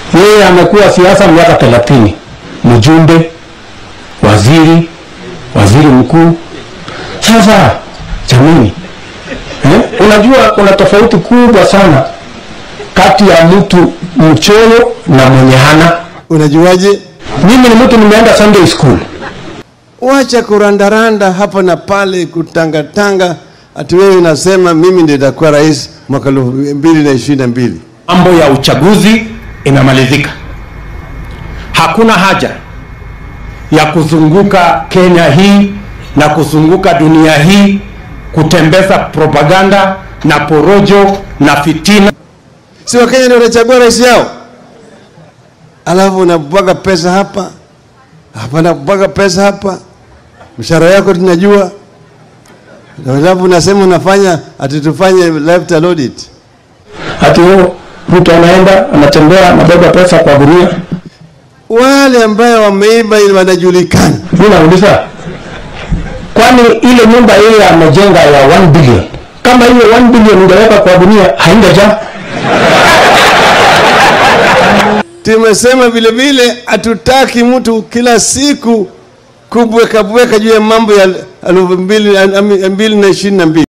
Yeye amekuwa siasa miaka thelathini, mjumbe, waziri, waziri mkuu. Sasa jamani, eh? Unajua kuna tofauti kubwa sana kati ya mtu mchoyo na mwenye hana. Unajuaje? Mimi ni mtu nimeenda Sunday school. Wacha kurandaranda hapa na pale, kutangatanga, ati wewe unasema mimi ndio nitakuwa rais mwaka elfu mbili na ishirini na mbili. Mambo ya uchaguzi imemalizika. Hakuna haja ya kuzunguka Kenya hii na kuzunguka dunia hii kutembeza propaganda na porojo na fitina. Si Wakenya ndio wanachagua rais yao, alafu unabwaga pesa hapa hapa, nabwaga pesa hapa, mshahara yako tunajua, alafu unasema unafanya ati tufanye lifestyle audit. Ati huyo mtu anaenda anatembea anabeba pesa kwa gunia. Wale ambayo wameiba ili wanajulikana. Mimi nauliza, kwani ile nyumba ile amejenga ya 1 billion, kama hiyo 1 billion ingeweka kwa gunia haingejaa? Tumesema vile vile hatutaki mtu kila siku kubweka bweka juu ya mambo ya elfu mbili mbili na ishirini na mbili.